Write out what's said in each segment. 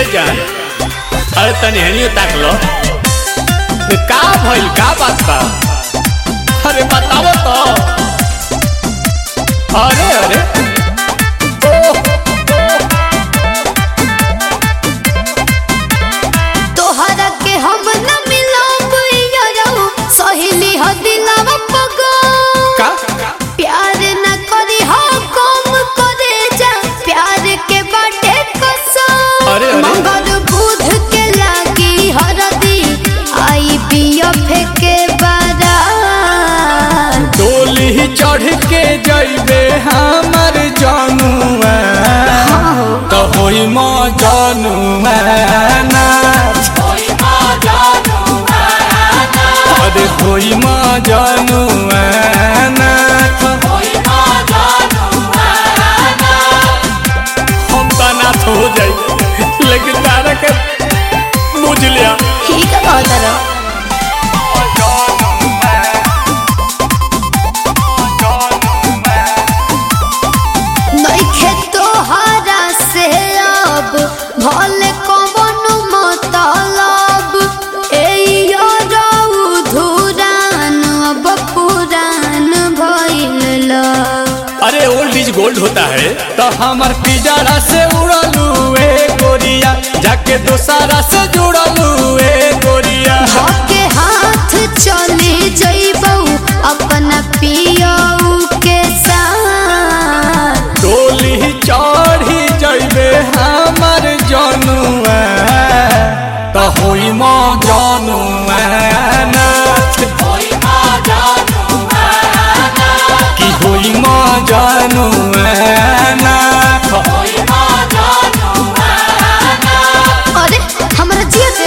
जान अरे तनी हनियो ताक लो ये का भइल का बात बा अरे बताओ तो अरे अरे ओह, तोहरा के हम न मिलब यारो सहेली ह दिलवा पगो का प्यार न करी हो कम करे जा प्यार के बाटे कसम अरे, अरे। मगर बुध के लागी हरदी आई पिया फेके बारा डोली चढ़ के जइबे हमर जानुआ तो होई म जानुआ नाच अरे होई म जानुआ नाच हम तो नाथ हो जाई लेकिन तारा के बुझ लिया ठीक है कहता रहो नइखे तोहरा से अब भले कवन मतलब एयो रऊ धुरान अब पुरान भइल लव। अरे ओल्ड इज गोल्ड होता है तो हमार पिजड़ा से उड़लू ए गोरिया जाके दोसारा से जुड़लू ए गोरिया धके हाथ चले जइबौ अपना पियऊ के साथ डोली चढ़ी जइबे हमार जनुआ तो होई म जनुआ नाच कि होई म जनुआ नाच अरे हमरा जिया के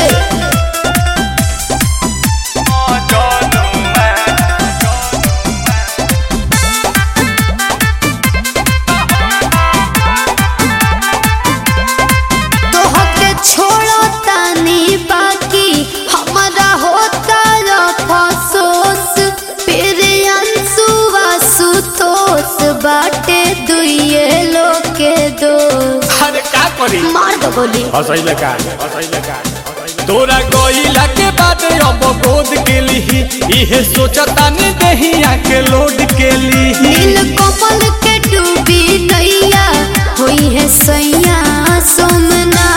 तोहके छोड़ो तानी बाकी हमारा होता अफसोस फिर अंसुआ सुतोस बाटे दुइये लोग के दोस्त अरे का करी मार दो गोली हसैले का हसैले का तोरा गइला के बाद अब गोद के लिही इहे सोचता ने देहिया के लोड के लिही नील कमल के डूबी नैया हुई है सैया सोमना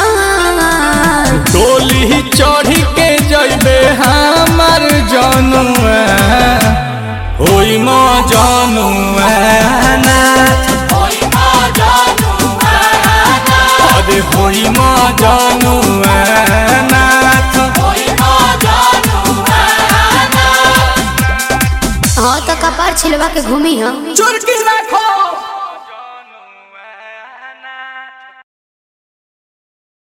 डोली चढ़ी के जइबे हमार जनुआ होई म जनुआ नाथ अरे होई म जनुआ नाथ हाँ तो कपार छिलवा के घूमी हम चुरकी राखो